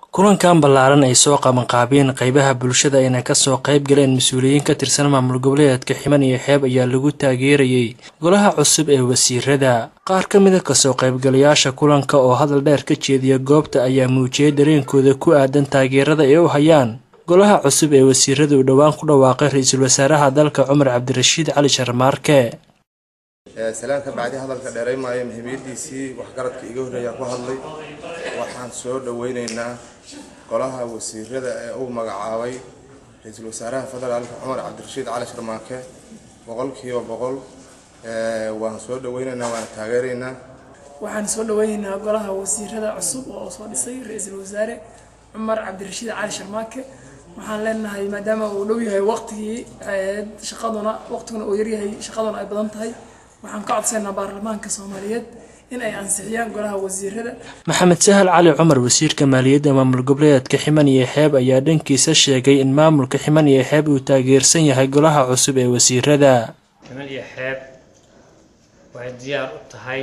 kulankan ballaaran ay soo qabanqaabiyeen qeybaha bulshada ayna kasoo qayb galeen mas-uuliyiin ka tirsan maamul goboleedka ximan iyo xeeb ayaa lagu taageerayay golaha cusub ee wasiirada qaar ka mida kasoo qaybgalayaasha kulanka oo hadal dheer ka jeediya goobta ayaa muujiyay dareenkooda ku aadan taageerada ay u hayaan golaha cusub ee wasiirada uu dhowaan ku dhawaaqay ra-iisul wasaaraha dalka cumar cabdirashiid cali sharmaarke salaan ka bacdi hadalka dheeraymaayo muhiimiyadiisii waxgaradka iga horreeyaa ku hadlay waxaan soo dhaweyneynaa golaha wasiirada ee uu magacaabay ra-iisul wasaaraha federaalka cumar cabdirashiid cali sharmaake boqolkiiba boqol waan soo dhaweyneynaa waana taageereynaa waxaan soo dhaweyneynaa golaha wasiirada cusub oo soo dhisay ra-iisul wasaare cumar cabdirashiid cali sharmaake waxaan leenahay maadaama uu dhow yahay waqtigii shaqaduna waqtiguna uu yaryahay shaqaduna ay badan tahay waxaan ka codsaynaa baarlamaanka soomaaliyeed in ay ansixiyaan golaha wasiirada maxamed sahal cali cumar wasiirka maaliyadda maamul goboleedka ximan iyo xeeb ayaa dhankiisa sheegay in maamulka ximan iyo xeeb uu taageersan yahay golaha cusub ee wasiirada ximan iyo xeeb waxay diyaar u tahay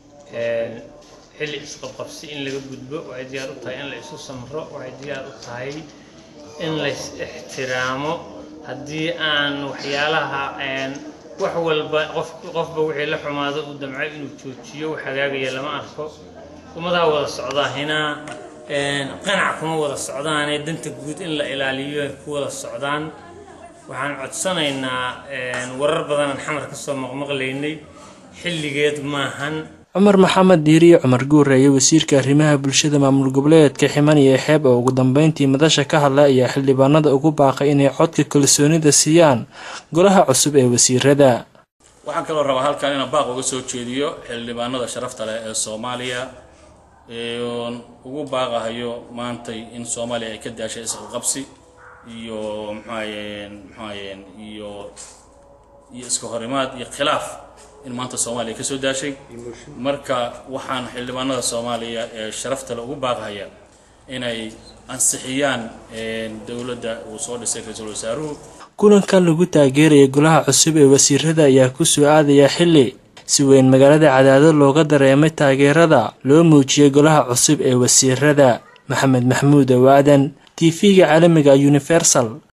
xilli isqabqabsi in laga gudbo waxay diyaar u tahay in la isu samro waxay diyaar u tahay in lays ixtiraamo haddii aan waxyaalaha wax walba qof qofba wixii la xumaado uu damcay inuu joojiyo wax hagaagaya lama arko ummadaa wada socdaahina qanac kuma wada socdaanee danta guud in la ilaaliyo ay ku wada socdaan waxaan codsanaynaa warar badanaan xamar ka soo maqmaqlaynay xilligeed maahan cumar maxamed diiriye cumar guureeye wasiirka arrimaha bulshada maamul goboleedka ximan iyo xeeb oo ugu dambeyntii madasha ka hadla ayaa xildhibaanada ugu baaqay inay codka kalsoonida siiyaan golaha cusub ee wasiirada waxaan kaloo rabaa halkan inaan baaq uga soo jeediyo xildhibaanada sharafta leh ee soomaaliya oon ugu baaqahayo maantay in soomaaliya ay ka daashay isqaqabsi iyo mxuahayeen mxuahayeen iyo iyo iska horimaad iyo khilaaf in maanta soomaaliya ka soo daashay marka waxaan xildhibaanada soomaaliya ee sharafta le ugu baaqahaya inay ansixiyaan dowladda uu soo dhisay ra-iisul wasaaruhu kulankan lagu taageeraya golaha cusub ee wasiirada ayaa ku soo aadaya xilli si weyn magaalada cadaado looga dareemay taageerada loo muujiyay golaha cusub ee wasiirada maxamed maxmuud owaadan t v-ga caalamiga universal